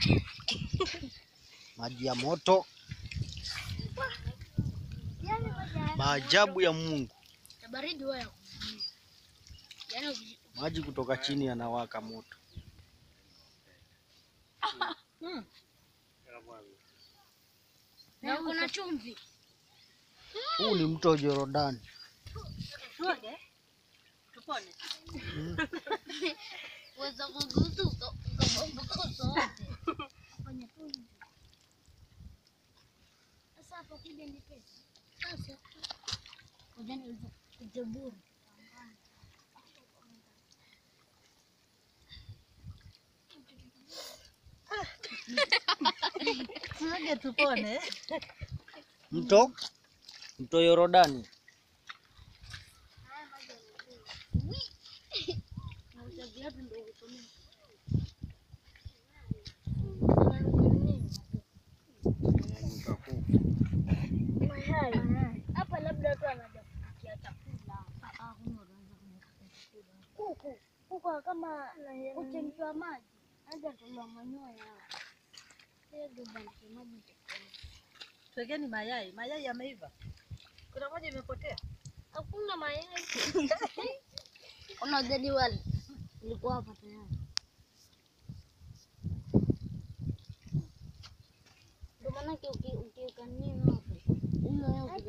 maji ya moto, maajabu ya Mungu. Ya baridi huwa ya kuvutia. Yaani uki- Maji kutoka chini yanawaka moto. na uko na chumvi. Huu ni mto Jorodani. Uweza kugusa uka- ukabambuka uso wote. Fanya tu hivi. Sasa hapo kuja ni pesa. Sasa ngoja niweze kujaburu. Tuage tupone. Mto mto Yorodani. Nauza viatu ndio utumie. Hapa labda tu anaja kupikia chakula. Kuku, kuku kama kuchemshwa maji. Haja tolewa manyoya. Ndio bandike maji. Tuwekeni mayai. Mayai yameiva. Kuna moja imepotea. Hakuna mayai. Ona jadi wali. Ilikuwa hapa tayari. Ndio maana ukiweka nini hapo. Hiyo